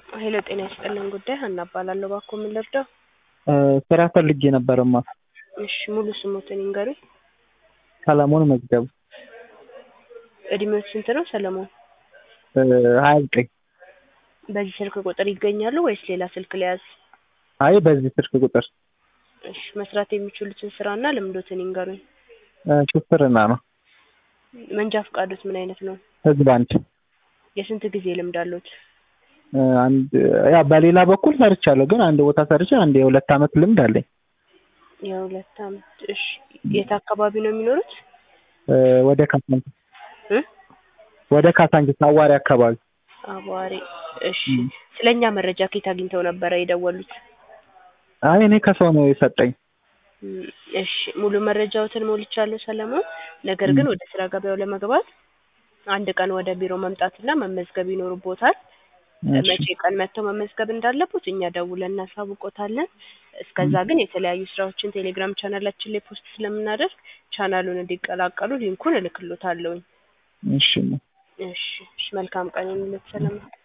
ሄሎ ጤና ይስጥልን ጉዳይ ሀና እባላለሁ። እባክዎ ምን ልርዳው? ስራ ፈልጌ ነበርማ። እሺ ሙሉ ስሞትን ይንገሩኝ። ሰለሞን መዝገቡ እድሜዎት ስንት ነው ሰለሞን? ሀያ ዘጠኝ በዚህ ስልክ ቁጥር ይገኛሉ ወይስ ሌላ ስልክ ልያዝ? አይ በዚህ ስልክ ቁጥር እሺ መስራት የሚችሉትን ስራና ልምዶትን ይንገሩኝ። ሹፍርና ነው። መንጃ ፈቃዶት ምን አይነት ነው? ህዝብ አንድ የስንት ጊዜ ልምድ አለዎት? አንድ ያ በሌላ በኩል ሰርቻለሁ፣ ግን አንድ ቦታ ሰርቼ አንድ የሁለት አመት ልምድ አለኝ። የሁለት አመት እሺ። የት አካባቢ ነው የሚኖሩት? ወደ ካሳንቺስ እ ወደ ካሳንቺስ አዋሪ አካባቢ። አቧሬ እሺ። ስለኛ መረጃ ከየት አግኝተው ነበረ የደወሉት? አይ እኔ ከሰው ነው የሰጠኝ። እም፣ እሺ ሙሉ መረጃዎትን ሞልቻለሁ ሰለሞን። ነገር ግን ወደ ስራ ገበያው ለመግባት አንድ ቀን ወደ ቢሮ መምጣትና መመዝገብ ይኖርቦታል። እሺ። መቼ ቀን መጥተው መመዝገብ እንዳለቦት እኛ ደውለን እናሳውቆታለን። እስከዛ ግን የተለያዩ ስራዎችን ቴሌግራም ቻናላችን ላይ ፖስት ስለምናደርግ ቻናሉን እንዲቀላቀሉ ሊንኩን እልክሎታለሁኝ። እሺ እሺ እሺ፣ መልካም ቀን ይሁንልዎት ሰለሞን።